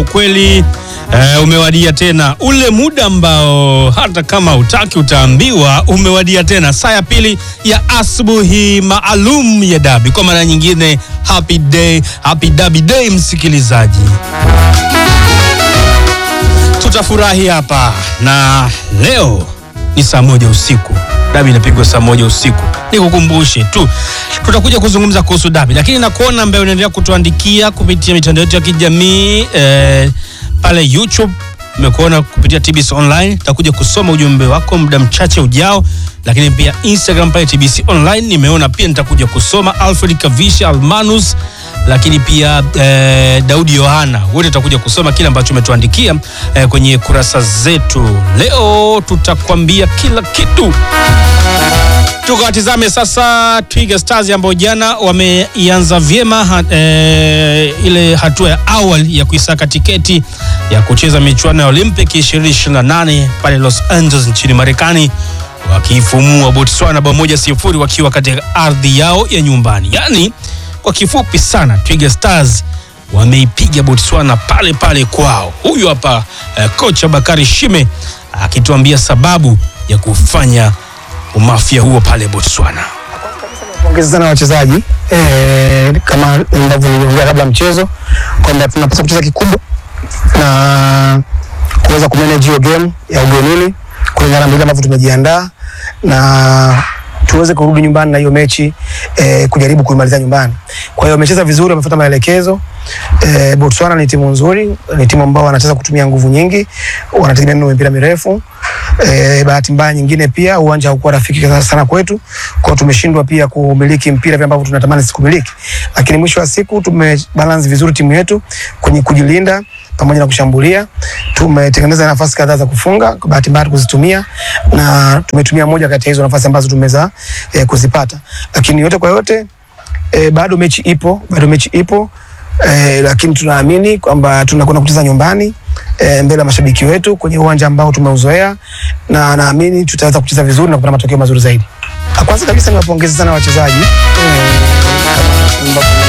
ukweli eh, umewadia tena, ule muda ambao hata kama utaki utaambiwa umewadia tena, saa ya pili ya asubuhi maalum ya dabi. Kwa mara nyingine, happy day, happy dabi day, msikilizaji tutafurahi hapa na leo ni saa moja usiku. Dabi inapigwa saa moja usiku. Nikukumbushe tu tutakuja kuzungumza kuhusu dabi, lakini nakuona ambaye unaendelea kutuandikia kupitia mitandao yetu ya kijamii eh, pale YouTube nimekuona kupitia TBC Online. Takuja kusoma ujumbe wako muda mchache ujao, lakini pia Instagram pale TBC Online nimeona pia nitakuja kusoma. Alfred Kavisha Almanus lakini pia eh, Daudi Yohana, wote tutakuja kusoma kile ambacho umetuandikia eh, kwenye kurasa zetu. Leo tutakwambia kila kitu. Tukawatizame sasa Twiga Stars ambao jana wameianza vyema ha, eh, ile hatua ya awali ya kuisaka tiketi ya kucheza michuano ya Olympic 2028 pale Los Angeles nchini Marekani wakiifumua Botswana bao moja sifuri wakiwa katika ardhi yao ya nyumbani. Yaani, kwa kifupi sana Twiga Stars wameipiga Botswana pale pale kwao. Huyu hapa eh, kocha Bakari Shime akituambia sababu ya kufanya umafia huo pale Botswana. Pongezi sana wachezaji eh, kama ambavyo niliongea kabla mchezo kwamba tunapaswa kucheza kikubwa na kuweza kumanage hiyo game ya ugenini kulingana na vile ambavyo tumejiandaa na tuweze kurudi nyumbani na hiyo mechi eh, kujaribu kuimaliza nyumbani. Kwa hiyo wamecheza vizuri, wamefuata maelekezo. Eh, Botswana ni timu nzuri, ni timu ambao wanacheza kutumia nguvu nyingi, wanategemea neno mipira mirefu. Eh, bahati mbaya nyingine pia uwanja haukuwa rafiki sana kwetu, kwa hiyo tumeshindwa pia kumiliki mpira vile ambavyo tunatamani sisi kumiliki, lakini mwisho wa siku tumebalance vizuri timu yetu kwenye kujilinda pamoja na kushambulia. Tumetengeneza nafasi kadhaa za kufunga, kwa bahati mbaya kuzitumia na tumetumia moja kati ya hizo nafasi ambazo tumeweza eh, kuzipata, lakini yote kwa yote eh, bado mechi ipo, bado mechi ipo eh, lakini tunaamini kwamba tunakwenda kucheza nyumbani eh, mbele ya mashabiki wetu kwenye uwanja ambao tumeuzoea, na naamini tutaweza kucheza vizuri na kupata matokeo mazuri zaidi. Kwanza kabisa niwapongeze sana wachezaji eh, kama ambavyo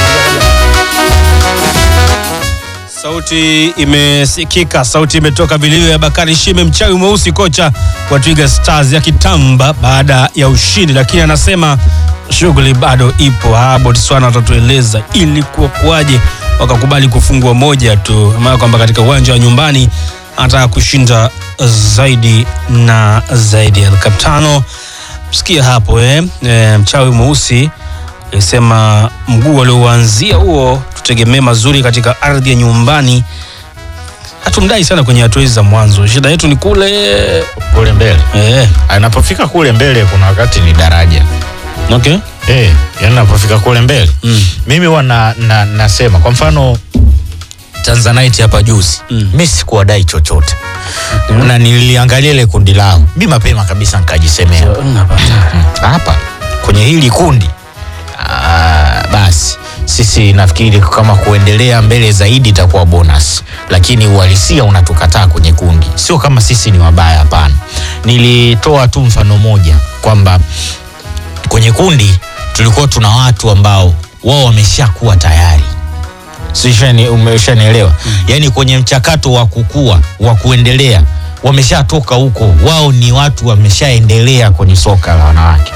Sauti imesikika, sauti imetoka vilivyo ya Bakari Shime, mchawi mweusi, kocha wa Twiga Stars ya kitamba baada ya ushindi, lakini anasema shughuli bado ipo. Ha, Botswana watatueleza ilikuwa kuwaje wakakubali kufungwa moja tu, maana kwamba katika uwanja wa nyumbani anataka kushinda zaidi na zaidi. El Capitano, msikia hapo eh? E, mchawi mweusi alisema mguu alioanzia huo tutegemee mazuri katika ardhi ya nyumbani. Hatumdai sana kwenye hatua hizi za mwanzo, shida yetu ni kule kule mbele. eh. Anapofika kule mbele, kuna wakati ni daraja Okay. eh, yani anapofika kule mbele Mm. mimi huwa na, na, nasema kwa mfano Tanzanite hapa juzi Mm. mi sikuwadai chochote na niliangalia ile kundi lao mi mapema kabisa nikajisemea hapa kwenye hili kundi ah, basi sisi nafikiri kama kuendelea mbele zaidi itakuwa bonus, lakini uhalisia unatukataa kwenye kundi. Sio kama sisi ni wabaya, hapana. Nilitoa tu mfano moja kwamba kwenye kundi tulikuwa tuna watu ambao wao wameshakuwa tayari Sishani, umeshanielewa mm. Yaani kwenye mchakato wa kukua wa kuendelea wameshatoka huko, wao ni watu wameshaendelea kwenye soka la wanawake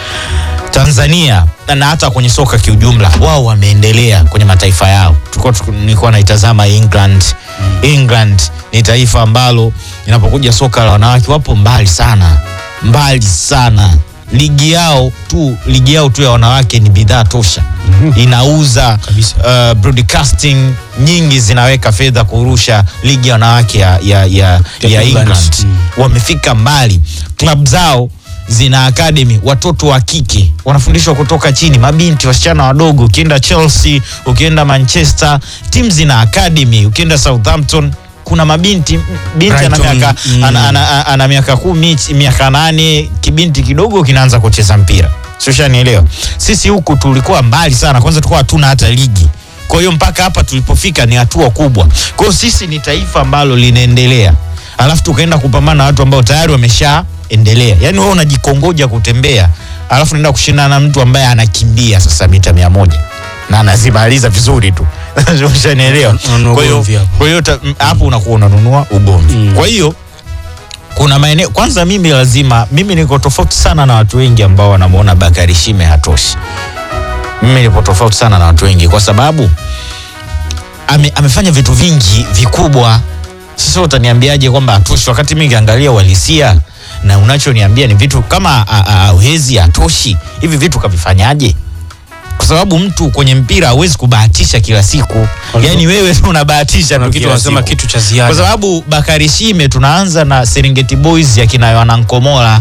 Tanzania na hata kwenye soka kiujumla, wao wameendelea kwenye mataifa yao. Tulikuwa tuku- nilikuwa naitazama England. England ni taifa ambalo inapokuja soka la wanawake wapo mbali sana, mbali sana. Ligi yao tu, ligi yao tu ya wanawake ni bidhaa tosha, inauza Kabisa. uh, broadcasting nyingi zinaweka fedha kurusha ligi ya wanawake ya, ya, ya, Ya ya England. England Mm. wamefika mbali. Club zao zina academy, watoto wa kike wanafundishwa kutoka chini, mabinti, wasichana wadogo. Ukienda Chelsea, ukienda Manchester, timu zina academy. Ukienda Southampton kuna mabinti binti ana Brighton, miaka mm. ana, ana, ana, ana miaka kumi miaka nane kibinti kidogo kinaanza kucheza mpira siushanielewa sisi huku tulikuwa mbali sana kwanza tulikuwa hatuna hata ligi kwa hiyo mpaka hapa tulipofika ni hatua kubwa kwa hiyo sisi ni taifa ambalo linaendelea alafu tukaenda kupambana na watu ambao tayari wameshaendelea yaani wewe unajikongoja kutembea alafu naenda kushindana na mtu ambaye anakimbia sasa mita mia moja na anazimaliza vizuri tu Ushanielewa? Unanunua Kwa hiyo ugomvi hapo. kwa hiyo ta- m- hapo unakuwa unanunua ugomvi. Mm. Kwa hiyo kuna maeneo kwanza, mimi lazima mimi niko tofauti sana na watu wengi ambao wanamuona Bakari Shime hatoshi. Mimi nipo tofauti sana na watu wengi kwa sababu ame, amefanya vitu vingi vikubwa. Sasa utaniambiaje kwamba hatoshi wakati mimi nikiangalia uhalisia na unachoniambia ni vitu kama a- a- hawezi hatoshi. Hivi vitu kavifanyaje? Kwa sababu mtu kwenye mpira hawezi kubahatisha kila siku. Walikuwa- Yaani wewe tu unabahatisha Kuna tu kitu kila wanasema siku. kitu cha Kwa ziada. sababu Bakari Shime tunaanza na Serengeti Boys ya kina Yohana Nkomola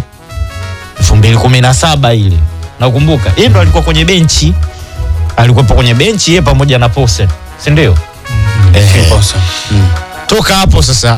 2017 ile. Nakumbuka. Yeye ndo alikuwa kwenye benchi. Alikuwa kwenye benchi yeye pamoja na Posen. Si ndio? Ehe. Kosa. Mm. Toka hapo sasa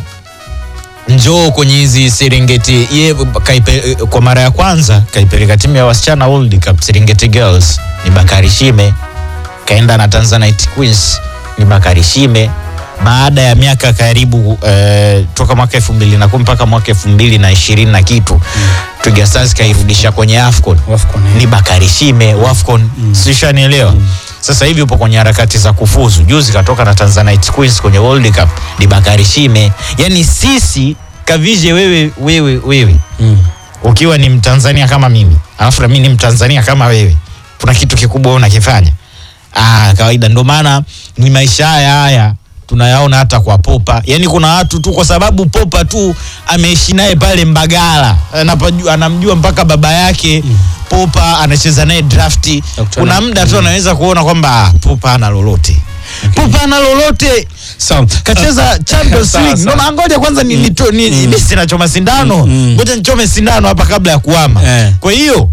njoo kwenye hizi Serengeti ye kaipe, kwa mara ya kwanza kaipeleka timu ya wasichana World Cup Serengeti Girls ni Bakari Shime, kaenda na Tanzanite Queens ni Bakari Shime. Baada ya miaka karibu eh, toka mwaka elfu mbili na kumi mpaka mwaka elfu mbili na ishirini na kitu Twiga Stars kairudisha kwenye AFCON Wafcon, eh. ni Bakari Shime Wafcon mm. sishanielewa sasa hivi upo kwenye harakati za kufuzu juzi katoka na Tanzanite Queens kwenye World Cup ni Bakari Shime yani sisi kavije wewe wewe wewe Mm. ukiwa ni Mtanzania kama mimi alafu na mimi ni Mtanzania kama wewe kuna kitu kikubwa wewe unakifanya ah kawaida ndio maana ni maisha haya haya tunayaona hata kwa Popa yani kuna watu tu kwa sababu Popa tu ameishi naye pale Mbagala anapajua anamjua mpaka baba yake Popa anacheza naye drafti Nakutana- kuna muda tu anaweza kuona kwamba ah, Popa ana lolote Popa ana lolote Sawa. kacheza Champions Sawa, League. sawa. Ndio maana ngoja kwanza ni, ni, ni, ni, ni sinachoma sindano Mm. ngoja nichome sindano hapa kabla ya kuama. Eh. Kwa hiyo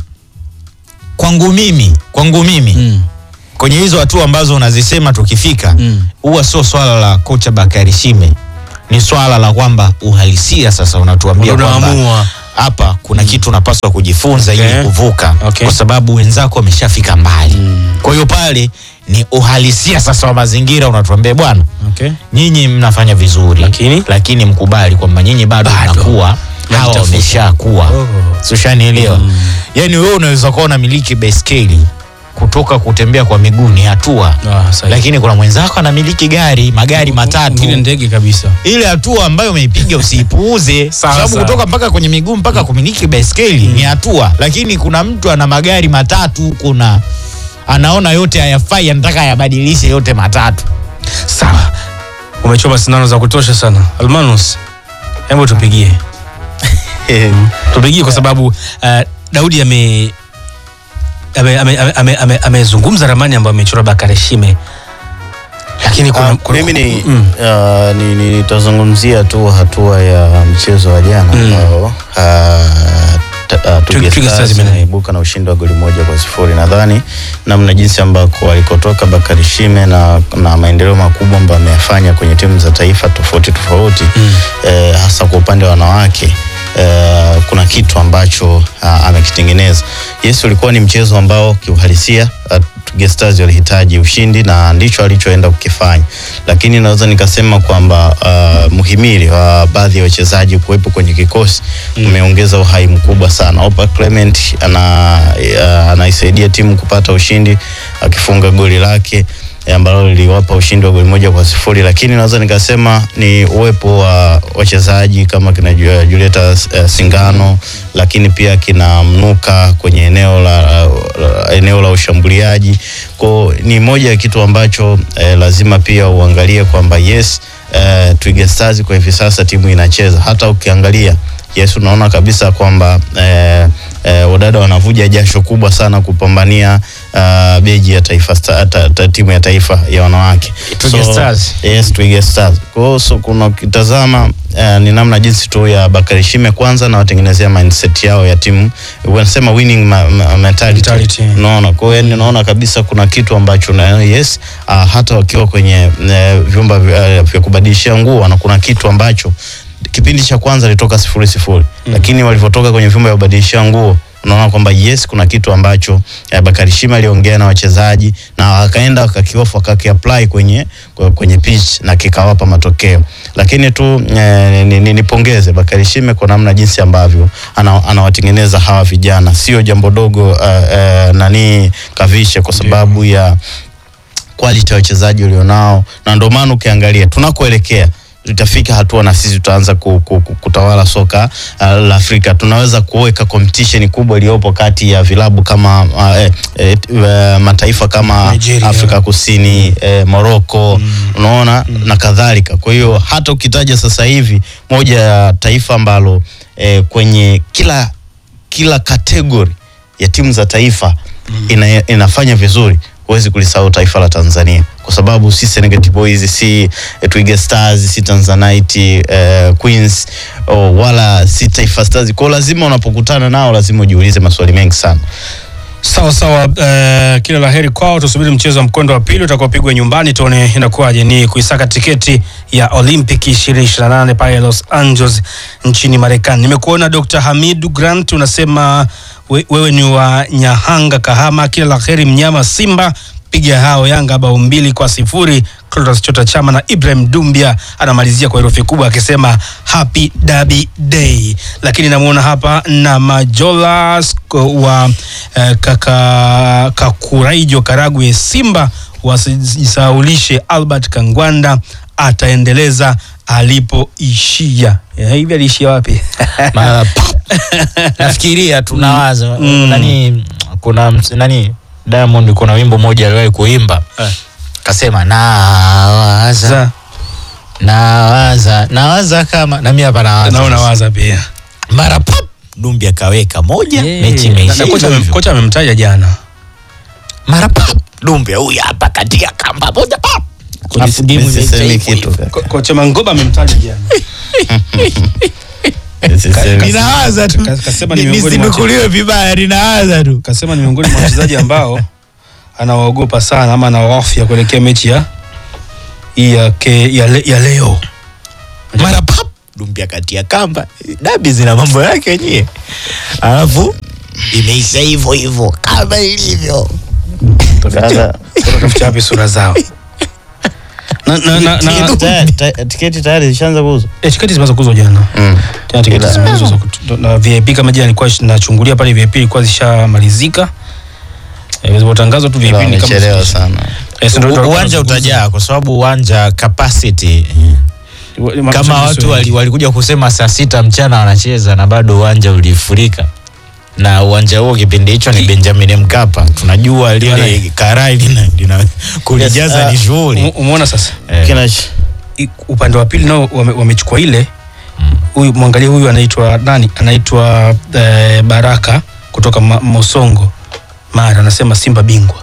kwangu mimi kwangu mimi Mm. kwenye hizo hatua ambazo unazisema tukifika Mm. huwa sio swala la kocha Bakari Shime, ni swala la kwamba uhalisia sasa unatuambia Ndio kwamba unaamua. hapa kuna kitu unapaswa kujifunza Okay. ili kuvuka Okay. kwa sababu wenzako wameshafika mbali. Mm. Kwa hiyo pale ni uhalisia sasa wa mazingira, unatuambia bwana Okay. nyinyi mnafanya vizuri Lakini? lakini mkubali kwamba nyinyi bado Bado. mnakuwa hawa Mnajitafuta. wameshakuwa Oh. so ushanielewa yani wewe unaweza kuwa unamiliki baiskeli kutoka kutembea kwa miguu ni hatua Ah, sahihi. lakini kuna mwenzako anamiliki gari magari matatu Mwingine ndege kabisa. ile hatua ambayo umeipiga usiipuuze kwa Sawa, sababu sawa. kutoka mpaka kwenye miguu mpaka kumiliki baiskeli ni hatua lakini kuna mtu ana magari matatu kuna anaona yote hayafai anataka ayabadilishe yote matatu Sawa. Umechoma sindano za kutosha sana. Almanus, hebu tupigie. Tupigie kwa sababu uh, Daudi ame amezungumza ame, ame, ame, ame, amezungumza ramani ambayo amechora Bakari Shime. Lakini kuna, Ah, kuna mimi ni mm. ah, ni- ni- nitazungumzia tu hatua ya mchezo wa jana Mm. ambao ah, ta- ah, Twiga Twiga Stars Stars imena- imeibuka na ushindi wa goli moja kwa sifuri. Nadhani namna jinsi ambako alikotoka Bakari Shime na, na maendeleo makubwa ambayo ameyafanya kwenye timu za taifa tofauti tofauti Mm. eh, hasa kwa upande wa wanawake eh, kuna kitu ambacho ah, amekitengeneza. Yes, ulikuwa ni mchezo ambao kiuhalisia ah, Twiga Stars walihitaji ushindi na ndicho alichoenda kukifanya, lakini naweza nikasema kwamba uh, muhimili wa baadhi ya wachezaji kuwepo kwenye kikosi umeongeza uhai mkubwa sana. Opa Clement ana uh, anaisaidia timu kupata ushindi akifunga goli lake eh, ambalo liliwapa ushindi wa goli moja kwa sifuri, lakini naweza nikasema ni uwepo wa wachezaji kama kina Ju- Julieta uh, Singano, lakini pia kina Mnuka kwenye eneo la, la eneo la ushambuliaji. Kwa ni moja ya kitu ambacho eh, lazima pia uangalie kwamba yes eh, Twiga Stars kwa hivi sasa timu inacheza, hata ukiangalia yes, unaona kabisa kwamba eh, eh, wadada wanavuja jasho kubwa sana kupambania uh, beji ya taifa sta, ta, ta, timu ya taifa ya wanawake Twiga Stars. Yes, Twiga Stars. Kwa hiyo so, kuna ukitazama uh, ni namna jinsi tu ya Bakari Shime kwanza na watengenezea mindset yao ya timu wanasema winning ma, ma, mentality. Mentality. Unaona, kwa hiyo naona kabisa kuna kitu ambacho na yes uh, hata wakiwa kwenye uh, vyumba vya, vya kubadilishia nguo na kuna kitu ambacho kipindi cha kwanza ilitoka sifuri sifuri mm. lakini walivyotoka kwenye vyumba vya kubadilishia nguo unaona kwamba yes kuna kitu ambacho eh, Bakari Shima aliongea na wachezaji na wakaenda wakakiofu wakakiapply kwenye kwenye pitch na kikawapa matokeo lakini tu eh, ni- ni- nipongeze Bakari Shime kwa namna jinsi ambavyo ana- anawatengeneza hawa vijana sio jambo dogo uh, uh, nani kavishe kwa sababu ya quality ya wachezaji ulionao, na ndio maana ukiangalia tunakoelekea tutafika hatua na sisi tutaanza ku, ku, ku, kutawala soka uh, la Afrika. Tunaweza kuweka competition kubwa iliyopo kati ya vilabu kama uh, eh, eh, eh, mataifa kama Nigeria. Afrika Kusini eh, Morocco unaona na kadhalika. Kwa hiyo hata ukitaja sasa hivi moja ya taifa ambalo eh, kwenye kila kila kategori ya timu za taifa ina, inafanya vizuri huwezi kulisahau taifa la Tanzania kwa sababu si Serengeti Boys, si eh, Twiga Stars, si Tanzanite eh, Queens oh, wala si Taifa Stars. Kwa hiyo lazima unapokutana nao lazima ujiulize maswali mengi sana. Sawa sawa, uh, kila la heri kwao. Tusubiri mchezo wa mkondo wa pili utakaopigwa nyumbani, tuone inakuwaje. Ni kuisaka tiketi ya Olympic 2028 pale Los Angeles nchini Marekani. Nimekuona Dr. Hamidu Grant, unasema we, wewe ni wa Nyahanga, Kahama. Kila la heri mnyama Simba piga hao Yanga bao mbili kwa sifuri. Clatous Chota Chama na Ibrahim Dumbia anamalizia kwa herufi kubwa akisema happy derby day. Lakini namuona hapa na Majola sk- wa eh, kaka Kakuraijo Karagwe, Simba wasijisaulishe. Albert Kangwanda ataendeleza alipoishia. Eh, hivi aliishia wapi? Mara pap. nafikiria tunawaza Mm. nani kuna ms- nani Diamond kuna wimbo mmoja aliwahi kuimba Eh. kasema nawaza Za- nawaza nawaza kama na mimi hapa nawaza naona waza pia mara pap Dumbi akaweka moja mechi Na- imeisha na kocha hivyo amem- hivyo. kocha amemtaja jana mara pap Dumbi huyu hapa katika kamba moja pap Alafu game imeisha Nisiseme hivyo kitu hivyo. Ko- kocha Mangoba amemtaja jana Nisiseme- ninawaza tu Kas- kasema Ni- ni miongoni mwa nisinukuliwe vibaya ninawaza tu kasema ni miongoni mwa wachezaji ambao anawaogopa sana ama anawahofia kuelekea mechi ya hii ya, ke- ya, le, ya leo mara pap Dumbi akatia kamba dabi zina mambo yake yenyewe alafu imeisha hivyo hivyo kama ilivyo Sasa, tafuta wapi sura zao na, na, na, na, tayari- ta- tiketi tayari zishaanza kuuzwa eh, tiketi zimeanza kuuzwa jana mm. tena tiketi Ila- zimeuzwa za kutu- na VIP kama jana nilikuwa nachungulia pale VIP ilikuwa zishamalizika eh, zilipotangazwa tu VIP Ila ni kama wamechelewa sana Eh, si ndio U- tulikuwa uwanja tunazungumza. utajaa kwa sababu uwanja capacity kama watu wali- walikuja kusema saa sita mchana wanacheza na bado uwanja ulifurika na uwanja huo kipindi hicho ni Benjamin Mkapa. Tunajua lile Bwana. karai lina, lina kulijaza Yes, ni uh, shughuli Ume- umeona sasa Eh. Kina- I- upande wa pili nao wame- wamechukua ile huyu mwangalie huyu anaitwa nani anaitwa eh, baraka kutoka Ma, mosongo mara anasema simba bingwa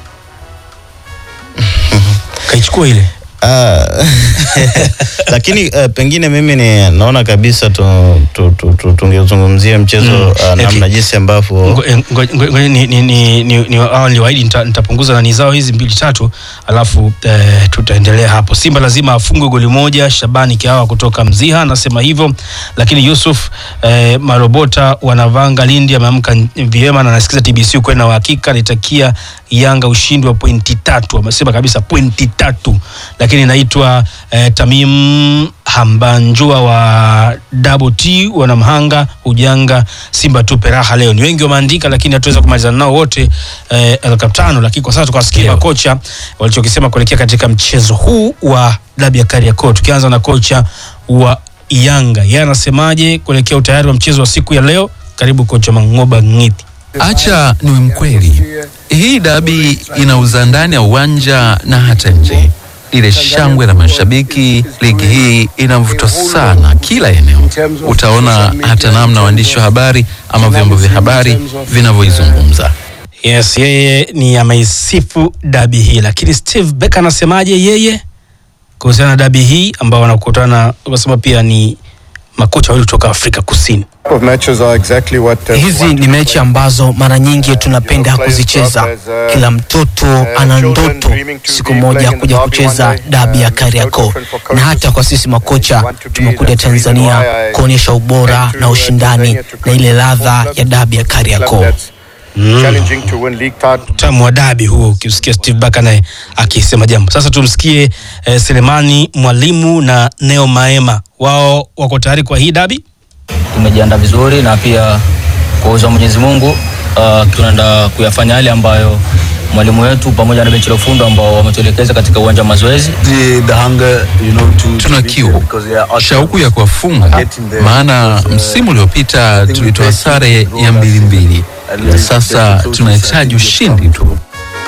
kaichukua ile Ah, lakini uh, pengine mimi ni naona kabisa tu, tu, tu, tu, tungezungumzia mchezo Mm. uh, namna Okay. jinsi ambavyo Ngo- eh, ngo- ngo- ngo- ni- ni- ni- ni- ni- hawa niliwaahidi nita- nitapunguza nani zao hizi mbili tatu alafu eh, tutaendelea hapo simba lazima afungwe goli moja shabani kiawa kutoka mziha anasema hivyo lakini yusuf eh, marobota wanavanga lindi ameamka n- vyema na anasikiza tbc ukweli na uhakika alitakia yanga ushindi wa pointi tatu amesema kabisa pointi tatu lakini naitwa eh, tamim hambanjua wa double t wanamhanga ujanga simba tupe raha leo ni wengi wameandika lakini hatuweza kumalizana nao wote eh, elkaptano lakini kwa sasa tukawasikia Ndio. makocha walichokisema kuelekea katika mchezo huu wa dabi ya kariakoo tukianza na kocha wa yanga yeye anasemaje kuelekea utayari wa mchezo wa siku ya leo karibu kocha mangoba ngiti Acha niwe mkweli, hii dabi inauza ndani ya uwanja na hata nje. Lile shangwe la mashabiki, ligi hii ina mvuto sana kila eneo. Utaona hata namna waandishi wa habari ama vyombo vya habari vinavyoizungumza. yes yeye ni ameisifu dabi hii lakini steve beck anasemaje yeye kuhusiana na dabi hii ambao wanakutana wanasema pia ni makocha wawili kutoka afrika kusini of matches are exactly what uh, Hizi ni mechi ambazo mara nyingi tunapenda kuzicheza. Kila mtoto ana ndoto siku moja kuja kucheza dabi ya Kariakoo, na hata kwa sisi makocha tumekuja Tanzania kuonyesha ubora na ushindani na ile ladha ya dabi ya Kariakoo. challenging to win league title. utamu wa dabi huo ukimsikia steve baka naye akisema jambo sasa tumsikie eh, selemani mwalimu na neo maema wao wako tayari kwa hii dabi tumejiandaa vizuri na pia kwa uwezo wa Mwenyezi Mungu uh, tunaenda kuyafanya yale ambayo mwalimu wetu pamoja na benchi la ufundi ambao wametuelekeza katika uwanja wa mazoezi. Tuna kiu, shauku ya kuwafunga, maana msimu uliopita tulitoa sare ya mbili mbili, na sasa tunahitaji ushindi tu.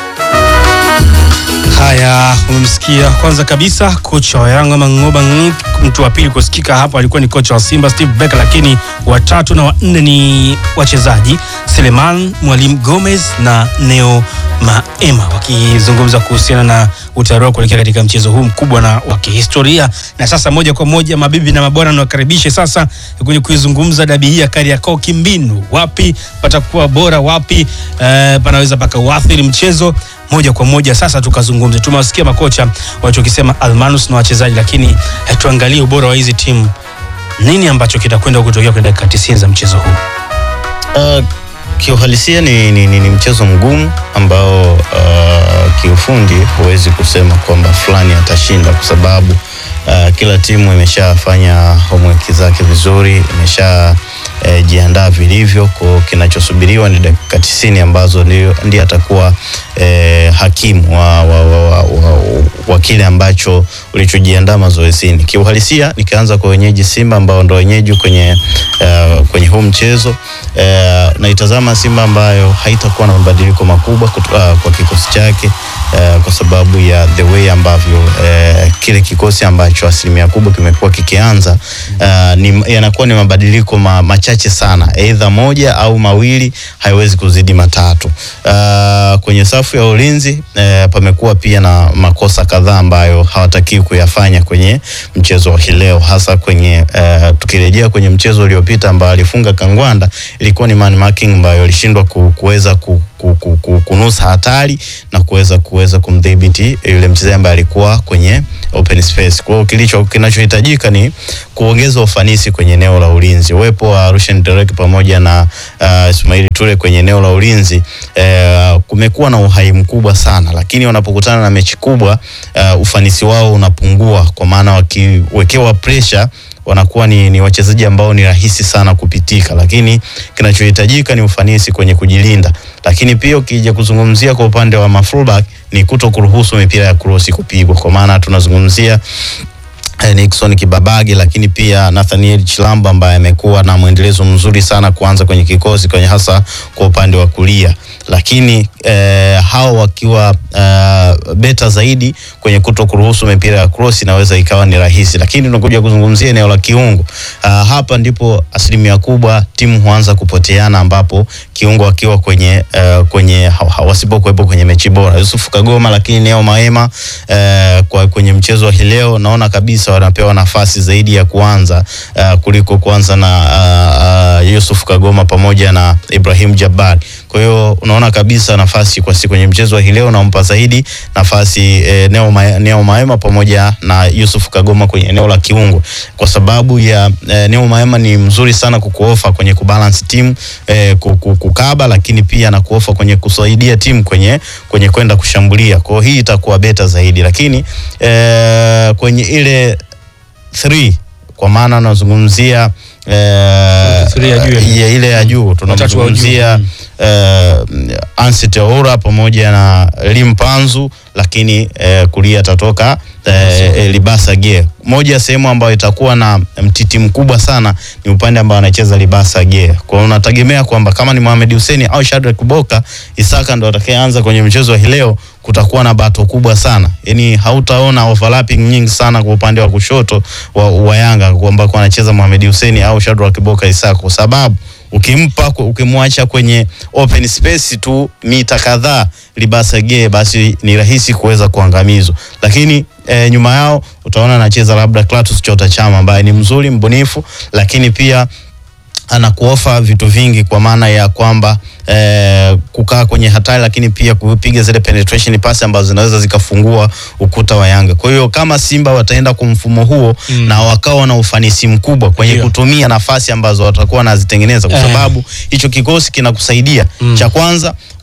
Haya, umemsikia kwanza kabisa kocha wa Yanga Mang'oba Ng'ik. Mtu wa pili kusikika hapo alikuwa ni kocha wa Simba Steve Becker, lakini watatu na wanne ni wachezaji Seleman Mwalimu Gomez na Neo Maema wakizungumza kuhusiana na utayari wao kuelekea katika mchezo huu mkubwa na wa kihistoria. Na sasa moja kwa moja, mabibi na mabwana, niwakaribishe sasa kwenye kuizungumza dabi hii ya Kariakoo kimbinu. Wapi patakuwa bora, wapi eh, panaweza pakauathiri mchezo moja kwa moja. Sasa tukazungumze, tumewasikia makocha walichokisema Almanus na wachezaji, lakini eh, tuangalie ubora wa hizi timu, nini ambacho kitakwenda kutokea kwenye dakika 90 za mchezo huu. Uh, kiuhalisia ni, ni, ni, ni mchezo mgumu ambao uh, kiufundi huwezi kusema kwamba fulani atashinda kwa sababu uh, kila timu imeshafanya homework zake vizuri, imesha eh, jiandaa vilivyo. Kwa kinachosubiriwa ni dakika tisini ambazo ndio ndiye atakuwa eh, hakimu wa, wa, wa, wa, wa, wa kile ambacho ulichojiandaa mazoezini. Kiuhalisia nikianza kwa wenyeji Simba ambao ndo wenyeji kwenye uh, kwenye huu mchezo uh, naitazama Simba ambayo haitakuwa na mabadiliko makubwa kutu, uh, kwa kikosi chake uh, kwa sababu ya the way ambavyo uh, kile kikosi ambacho asilimia kubwa kimekuwa kikianza uh, ni, yanakuwa ni mabadiliko ma, machache sana, aidha moja au mawili, haiwezi kuzidi matatu. Uh, kwenye safu ya ulinzi uh, pamekuwa pia na makosa kadhaa ambayo hawatakiwi kuyafanya kwenye mchezo wa hii leo, hasa kwenye uh, tukirejea kwenye mchezo uliopita ambao alifunga Kangwanda, ilikuwa ni man marking ambayo alishindwa ku, kuweza ku, ku, ku, ku, kunusa hatari na kuweza kuweza kumdhibiti yule mchezaji ambaye alikuwa kwenye open space. Kwa hiyo kilicho kinachohitajika ni kuongeza ufanisi kwenye eneo la ulinzi. Uwepo wa Rushen Derek pamoja na uh, Ismail Ture kwenye eneo la ulinzi uh, kumekuwa na uhai mkubwa sana, lakini wanapokutana na mechi kubwa uh, ufanisi wao unapungua, kwa maana wakiwekewa pressure wanakuwa ni, ni wachezaji ambao ni rahisi sana kupitika, lakini kinachohitajika ni ufanisi kwenye kujilinda. Lakini pia ukija kuzungumzia kwa upande wa mafullback ni kuto kuruhusu mipira ya krosi kupigwa, kwa maana tunazungumzia eh, Nixon Kibabage, lakini pia Nathaniel Chilamba ambaye amekuwa na mwendelezo mzuri sana kuanza kwenye kikosi kwenye hasa kwa upande wa kulia, lakini eh, hao wakiwa eh, beta zaidi kwenye kuto kuruhusu mipira ya cross inaweza ikawa ni rahisi, lakini tunakuja kuzungumzia eneo la kiungo. Uh, hapa ndipo asilimia kubwa timu huanza kupoteana, ambapo kiungo akiwa kwenye uh, kwenye ha, ha, wasipokuwepo kwenye mechi bora, Yusuf Kagoma, lakini Neo Maema uh, kwa kwenye mchezo wa hii leo naona kabisa wanapewa nafasi zaidi ya kuanza uh, kuliko kuanza na uh, uh, Yusuf Kagoma pamoja na Ibrahim Jabbar. Kwa hiyo unaona kabisa nafasi kwa siku kwenye mchezo wa hii leo nampa zaidi nafasi eh, Neo, Ma, Neo Maema pamoja na Yusuf Kagoma kwenye eneo la kiungo kwa sababu ya eh, Neo Maema ni mzuri sana kukuofa kwenye kubalance timu eh, kukaba, lakini pia na kuofa kwenye kusaidia timu kwenye kwenye kwenda kushambulia. Kwa hiyo hii itakuwa beta zaidi, lakini eh, kwenye ile 3 kwa maana nazungumzia eh, Three ya juu ya- ya ile ya juu Watatu wa juu. tunamzungumzia Mm. uh, Anset Oura pamoja na Limpanzu, lakini uh, kulia atatoka uh, Libasa Gie. Moja ya sehemu ambayo itakuwa na mtiti mkubwa sana ni upande ambao anacheza Libasa Gie. Kwa hiyo unategemea kwamba kama ni Mohamed Hussein au Shadrack Boka, Isaka ndo atakayeanza kwenye mchezo wa hii leo, kutakuwa na bato kubwa sana, yaani hautaona overlapping nyingi sana kwa upande wa kushoto wa, wa Yanga kwamba kwa anacheza Mohamed Hussein au Shadrack Boka Isaka kwa sababu ukimpa ukimwacha kwenye open space tu mita kadhaa Libasa Geye, basi ni rahisi kuweza kuangamizwa, lakini e, nyuma yao utaona anacheza labda Clatous Chota Chama ambaye ni mzuri mbunifu, lakini pia anakuofa vitu vingi kwa maana ya kwamba eh, kukaa kwenye hatari, lakini pia kupiga zile penetration pass ambazo zinaweza zikafungua ukuta wa Yanga. Kwa hiyo kama Simba wataenda kwa mfumo huo Mm. na wakawa na ufanisi mkubwa kwenye Ndio. kutumia nafasi ambazo watakuwa wanazitengeneza, kwa Eh. sababu hicho kikosi kinakusaidia Mm. cha kwanza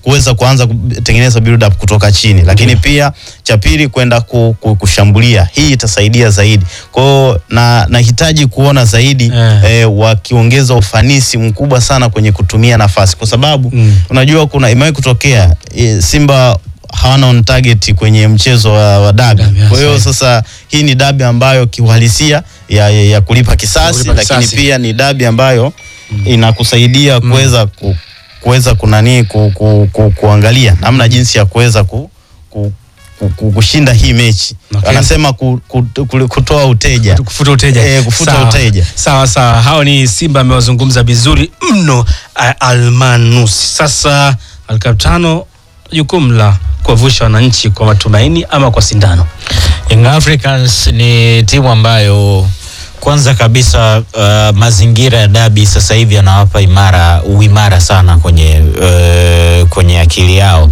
kuweza kuanza kutengeneza build up kutoka chini, lakini pia cha pili kwenda ku, ku, kushambulia. Hii itasaidia zaidi. Kwa hiyo na nahitaji kuona zaidi Eh. eh, wakiongeza ufanisi mkubwa sana kwenye kutumia nafasi, kwa sababu Mm. unajua kuna imewahi kutokea eh, Simba hawana on target kwenye mchezo wa, wa dabi. Dabi, Kwa hiyo yes, sasa hii ni dabi ambayo kiuhalisia ya, ya, ya kulipa kisasi, Kulipa lakini kisasi. pia ni dabi ambayo inakusaidia kuweza ku, kuweza kunani ku, ku, ku, kuangalia namna jinsi ya kuweza ku, ku, ku, ku, kushinda hii mechi Okay. anasema ku, ku, ku, kutoa uteja kufuta uteja Eh, kufuta Sawa. uteja. sawa sawa hao ni simba amewazungumza vizuri mno uh, almanusi sasa alkaptano jukumu la kuwavusha wananchi kwa matumaini ama kwa sindano Young Africans ni timu ambayo kwanza kabisa uh, mazingira ya dabi sasa hivi yanawapa imara uimara sana kwenye uh, kwenye akili yao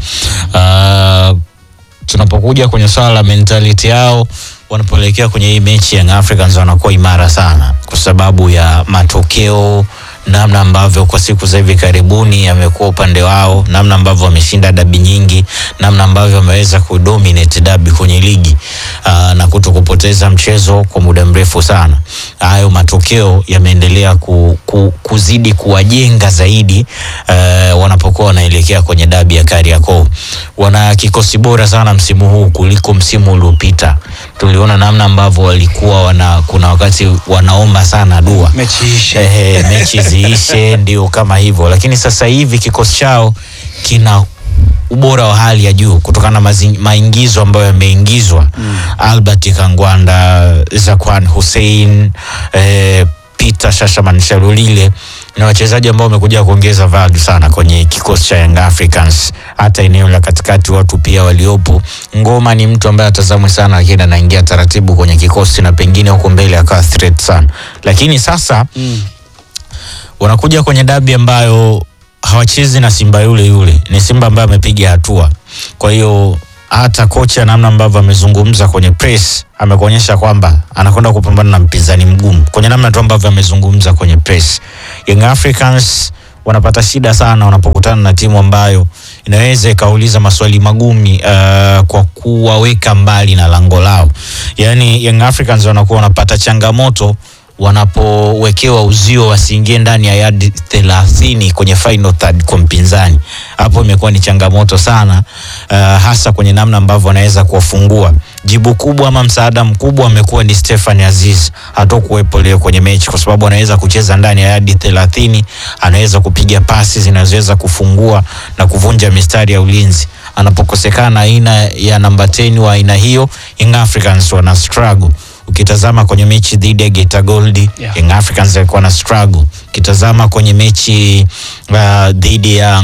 uh, tunapokuja kwenye swala la mentality yao wanapoelekea kwenye hii mechi Young Africans wanakuwa imara sana kwa sababu ya matokeo namna ambavyo kwa siku za hivi karibuni yamekuwa upande wao, namna ambavyo wameshinda dabi nyingi, namna ambavyo wameweza kudominate dabi kwenye ligi aa, na kuto kupoteza mchezo kwa muda mrefu sana. Hayo matokeo yameendelea ku, ku, kuzidi kuwajenga zaidi uh, wanapokuwa wanaelekea kwenye dabi ya Kariakoo. Wana kikosi bora sana msimu huu kuliko msimu uliopita. Tuliona namna ambavyo walikuwa wana, kuna wakati wanaomba sana dua mechi ishe Ehe, mechi ziishe, ndio kama hivyo, lakini sasa hivi kikosi chao kina ubora wa hali ya juu kutokana na mazi- maingizo ambayo yameingizwa mm. Albert Kangwanda, Zakwan Hussein, eh, Peter Shashaman Shalulile na wachezaji ambao wamekuja kuongeza value sana kwenye kikosi cha Young Africans. Hata eneo la katikati watu pia waliopo. Ngoma ni mtu ambaye atazamwe sana, lakini anaingia taratibu kwenye kikosi na pengine huko mbele akawa threat sana, lakini sasa mm. wanakuja kwenye dabi ambayo hawachezi na Simba yule yule, ni Simba ambaye amepiga hatua. Kwa hiyo hata kocha namna ambavyo amezungumza kwenye press amekuonyesha kwamba anakwenda kupambana na mpinzani mgumu, kwenye namna tu ambavyo amezungumza kwenye press. Young Africans wanapata shida sana wanapokutana na timu ambayo inaweza ikauliza maswali magumi uh, kwa kuwaweka mbali na lango lao. Yaani Young Africans wanakuwa wanapata changamoto wanapowekewa uzio wasiingie ndani ya yadi thelathini kwenye final third kwa mpinzani. Hapo imekuwa ni changamoto sana uh, hasa kwenye namna ambavyo wanaweza kuwafungua. Jibu kubwa ama msaada mkubwa amekuwa ni Stefan Aziz, hatokuwepo leo kwenye mechi kwa sababu anaweza kucheza ndani ya yadi thelathini, anaweza kupiga pasi zinazoweza kufungua na kuvunja mistari ya ulinzi. Anapokosekana aina ya namba 10 wa aina hiyo, Young Africans wana struggle ukitazama kwenye mechi dhidi ya Geita Gold Yeah. Young Africans walikuwa na struggle. Ukitazama kwenye mechi uh, dhidi ya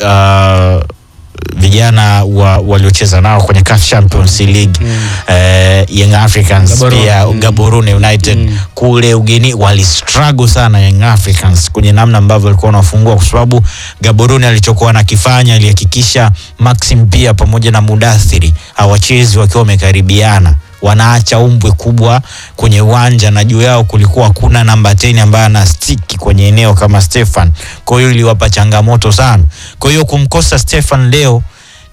uh, vijana wa, waliocheza nao kwenye CAF Champions League mm. uh, Young Africans Gaborone. pia Mm. Gaborone United Mm. kule ugeni wali struggle sana Young Africans kwenye namna ambavyo walikuwa wanafungua, kwa sababu Gaborone alichokuwa anakifanya alihakikisha Maxim pia pamoja na Mudathiri hawachezi wakiwa wamekaribiana wanaacha umbwe kubwa kwenye uwanja na juu yao kulikuwa hakuna namba 10 ambaye ana stiki kwenye eneo kama Stefan. Kwa hiyo iliwapa changamoto sana. Kwa hiyo kumkosa Stefan leo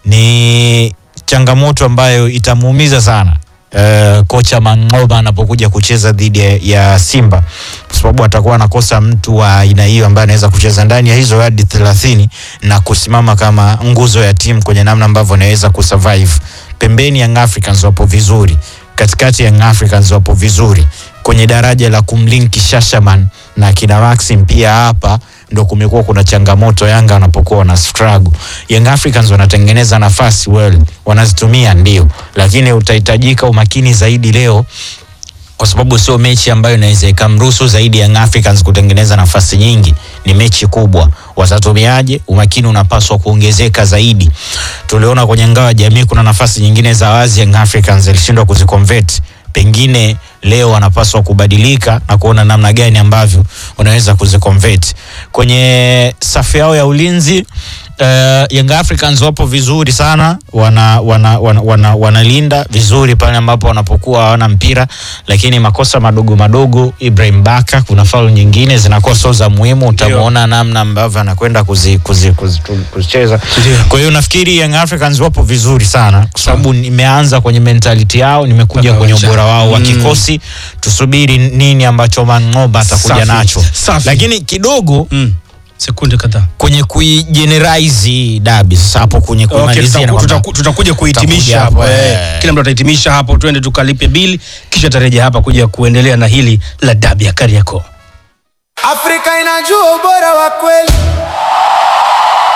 ni changamoto ambayo itamuumiza sana uh, kocha Mang'oba anapokuja kucheza dhidi ya- ya Simba kwa sababu atakuwa anakosa mtu wa aina hiyo ambaye anaweza kucheza ndani ya hizo hadi 30 na kusimama kama nguzo ya timu kwenye namna ambavyo anaweza kusurvive. Pembeni Young Africans wapo vizuri, katikati Young Africans wapo vizuri kwenye daraja la kumlinki Shashaman na kina Maxim pia hapa ndo kumekuwa kuna changamoto Yanga wanapokuwa wana struggle. Young Africans wanatengeneza nafasi well, wanazitumia ndio, lakini utahitajika umakini zaidi leo kwa sababu sio mechi ambayo inaweza ikamruhusu zaidi Young Africans kutengeneza nafasi nyingi. Ni mechi kubwa, watatumiaje? Umakini unapaswa kuongezeka zaidi. Tuliona kwenye ngao ya jamii kuna nafasi nyingine za wazi Young Africans ilishindwa kuziconvert, pengine leo wanapaswa kubadilika na kuona namna gani ambavyo wanaweza kuziconvert kwenye safu yao ya ulinzi. Uh, Young Africans wapo vizuri sana, wana wana, wana, wana, wanalinda vizuri pale ambapo wanapokuwa hawana mpira, lakini makosa madogo madogo, Ibrahim Baka, kuna faulu nyingine zinakuwa sio za muhimu, utamuona namna ambavyo anakwenda kuzi, kuzi, kuzi, tu- kuzicheza. Kwa hiyo nafikiri Young Africans wapo vizuri sana, kwa sababu nimeanza kwenye mentality yao, nimekuja Mpaka kwenye uwanjani. ubora wao wa Mm. kikosi. Tusubiri nini ambacho Mangoba atakuja Safi, nacho, safi. lakini kidogo Mm. Sekunde kadhaa. kwenye kuigeneralize hii dabi sasa hapo kwenye Okay, kumalizia na tutaku- kwamba- tutaku- tutakuja kuhitimisha Tutakuja hapo hapo, eh. eh. Kila mtu atahitimisha hapo, twende tukalipe bili, kisha tarejea hapa kuja kuendelea na hili la dabi ya Kariakoo. Afrika inajua ubora wa kweli.